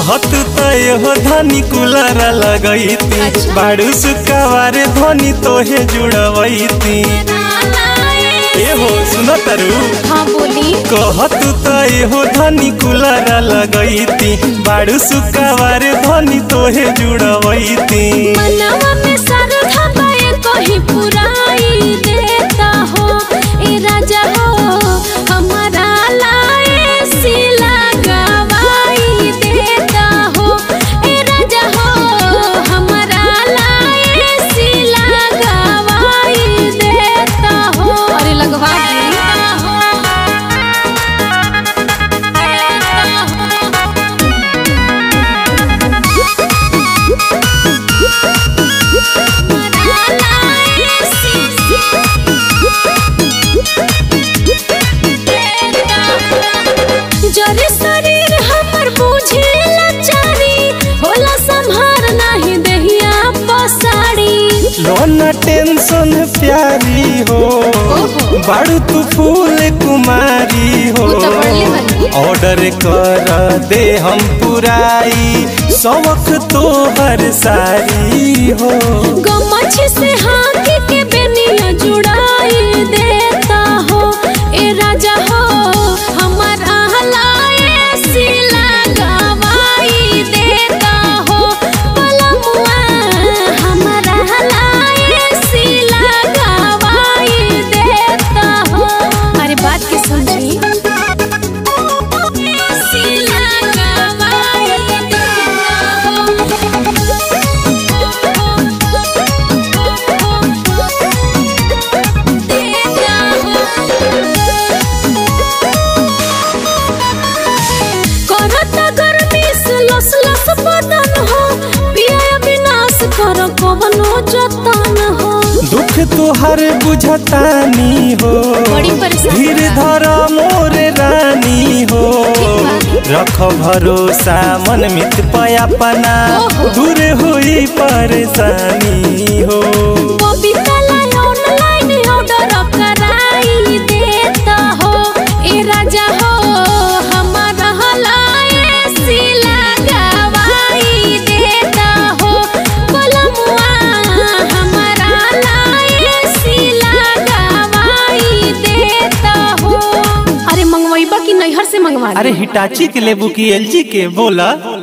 कहत त हो धनी कुलर लगैती अच्छा। बाड़ू सुकावारे धनी तोहे जुड़वैती ए हो सुन तरु हाँ बोली कहत त हो धनी कुलर लगैती बाड़ू सुकावारे धनी तोहे जुड़वैती मनवा में सरधा पाए कहीं पुराई देता हो ए राजा हो हमारा लाए सिला गवाई देता हो ए राजा हो हमारा लाए सिला गवाई देता हो अरे लगवा जरे शरीर हमर बुझे लाचारी होला संभार नाही देहिया पसाड़ी लोना टेंशन प्यारी हो ओहो। बाड़ू तू फूल कुमारी हो उ त बढ़ले बानी। ऑर्डर कर दे हम पुराई शौक तो हर सारी हो गमछ से हाथ के बेनिया जुड़ाई देता हो ए राजा हो हमारा हलाए सिला गवाई देता हो पलमुआ हमारा हलाए सिला गवाई देता हो अरे बात के समझी सिला गवाई करता गर्मी से लस लस बदन हो पिया विनाश कर कवनो जतन हो दुख तुहर बुझतानी हो बड़ी परेशानी धीर बा। धर मोर रानी हो रख भरोसा मन मित पयापना ओहो। दूर हुई परेशानी हो बबीता लाई ऑनलाइन ऑर्डर कराई देता हो ए राजा हो हमारा हलाए सिला गवाई देता हो कलमुआ हमारा हलाए सिला गवाई देता हो अरे मंगवाइबा कि नैहर से मंगवा अरे हिटाची के लेबू की एलजी के बोला